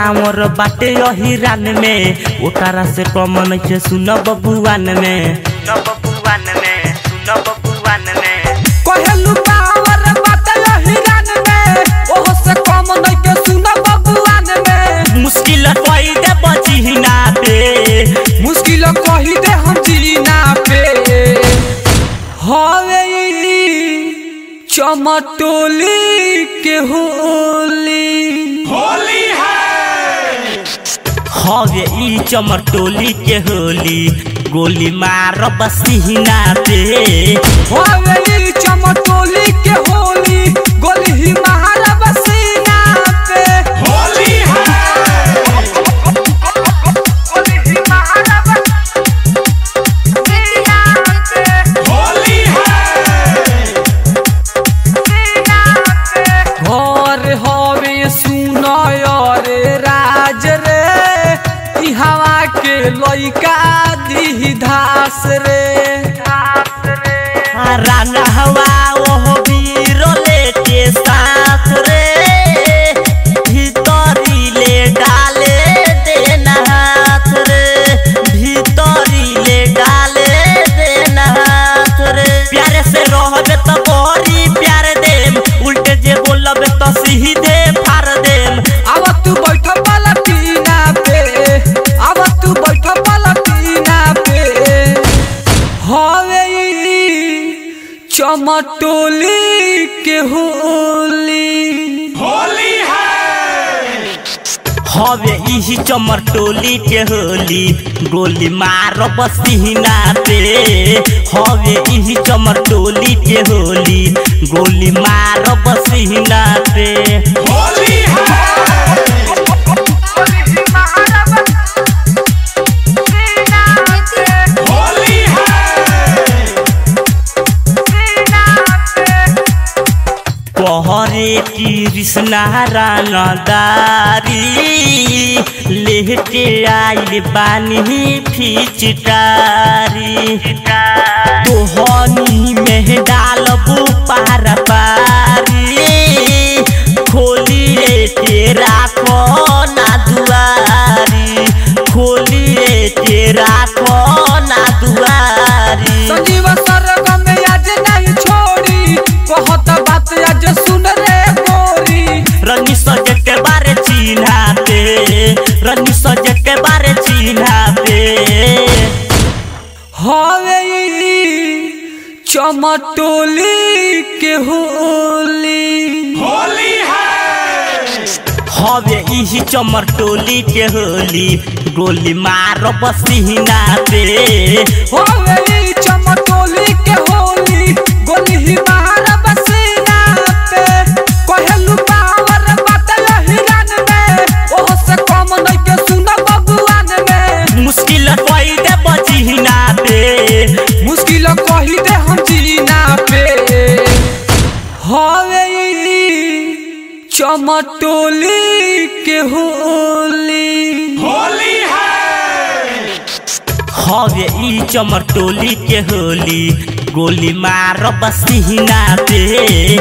power बाटे अहिरान में ओकरा से कम नइखे सुन बबुआन में सुन बबुआन में सुन बबुआन में कहलू पावर बाटे हिरान में ओहो से कम नइखे सुन बबुआन में मुश्किल कोई दे बचिना पे मुश्किल कही दे हम जीना पे हवे ई चमटोली के होली हवे ई चमर टोली के होली गोली मार बसिना पे हवे ई चमटोली के होली गोली ही महारा बसीना पे होली है गोली ही महारा बसीना पे होली है घर हवे सुनय रे राज रे ई हवा के लइका दी धास रे राना हवा ओहो वीरो लेके साथ रे भीतरी ले डाले देना हाथ रे भीतरी ले डाले देना हाथ रे प्यारे से रहबे तो बड़ी प्यार देम उल्टे जे बोलबे तो सीधे फाड़ देम अब तू बैठ पलटीना पे अब तू बैठ पलटीना पे हवे ई चमटोली के होली हवे इही चमर टोली के होली गोली मार बसिना पे हवे इही चमर टोली के होली गोली मार बसिना पे पहरे कृष्णा रंगदारी लेके आइल बानी फिचकारी तोहनी में डालबू पार पारी खोलिए के राखो ना दुआरी खोलिए के राखो ना दुआरी संजीव सरगम आज नहीं छोड़ी कहत बात आज सुन रे गोरी रनी सजे के बारे चिन्हाते रनी सजे के बारे चिन्हाते हवे ई चमटोली के होली हवे इही चमर टोली के होली गोली मार बसिना पे होवे ई चमटोली के होली गोली ही महारा बसीना पे कहलू पावर बाटे हिरान में ओहो से कम नइखे सुन बबुआन में मुश्किल कोई दे बचिना पे मुश्किल कही दे हम जीना पे हवे ई चमटोली के होली हवे ई चमर टोली के होली गोली मार बसिना पे